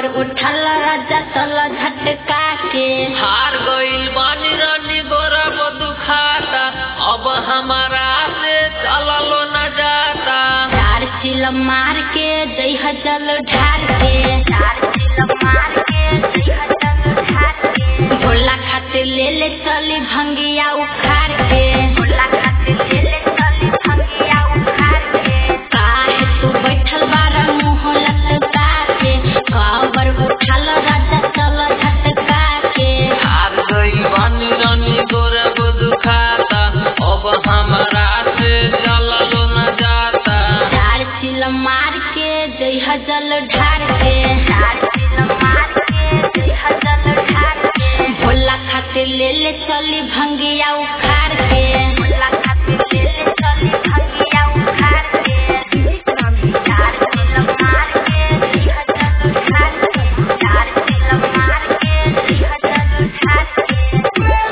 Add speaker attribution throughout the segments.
Speaker 1: कावर उठल राजा चल झटका के
Speaker 2: हार गइल बानी रानी गोरा वो दुखाता अब हमारा से चललो न जाता
Speaker 1: चार चिल मार के जइह जल ढार के चार चिल मार के जइह जल ढार के भोला खातिर ले ले चली भंगिया उखाड़ के भोला खातिर ले ले चली भंगिया उखाड़ के काहे तू बैठल बारा मुंह लटका के कावर उठल राजा चल झटका के
Speaker 2: हार गइल बानी रानी गोरा वो दुखाता अब हमारा से चललो न जाता
Speaker 1: चार चिल मार के जइह जल ढार के चार चिल मार के जइह जल ढार के भोला खातिर ले ले चली भंगिया उखाड़ के भोला खातिर ले ले चली भंगिया उखाड़ के चार चिल मार के जइह जल ढार के चार चिल मार के जइह जल ढार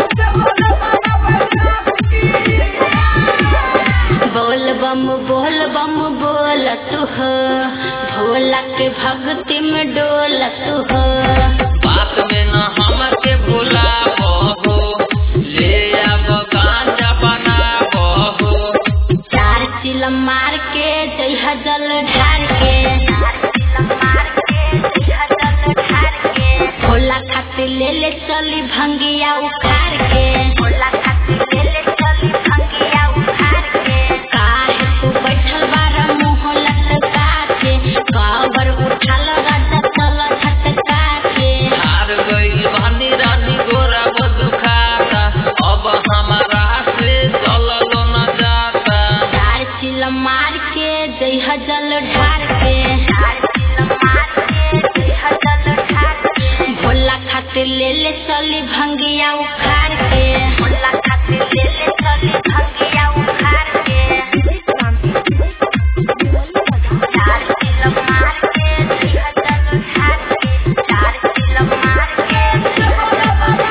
Speaker 1: के बोल बम बोल बम बोल तू हो भोला के भक्ति में डोल तू हो
Speaker 2: बात में न हमके भुला बहो ले अब गांजा बना बहो
Speaker 1: चार चिल मार के जइह जल ढार के चार चिल मार के जइह जल ढार के भोला खातिर ले ले चली भंगिया उखाड़ के भोला खातिर ले ले चली भंगिया उखाड़ के काहे तू बैठल बारा मुंह लटका के कावर उठल राजा चल झटका के
Speaker 2: हार गइल बानी रानी गोरा वो दुखाता अब हमारा से चललो न जाता
Speaker 1: चार चिल मार के जइह जल ढार के चार चिल मार के जइह जल ढार के भोला खातिर ले ले चली भंगिया उखाड़ के भोला खातिर ले ले चली भंगिया उखाड़ के चार चिल मार के जइह जल ढार के चार चिल मार के जइह जल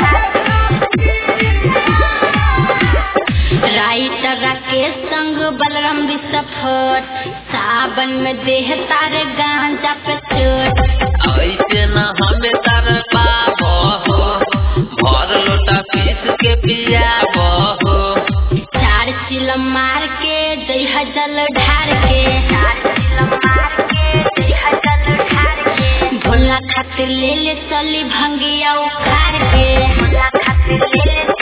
Speaker 1: ढार के राइटर के संग बलराम विस्फोट सावन में देह तारे गांजा पे चोट
Speaker 2: ऐसे न हमें तर पाबो भर लोटा पीस के पिया बहो
Speaker 1: चार चिल मार के जइह जल ढार के चार चिल मार के जइह जल ढार के भोला खातिर ले ले चली भंगिया उखाड़ के भोला खातिर ले ले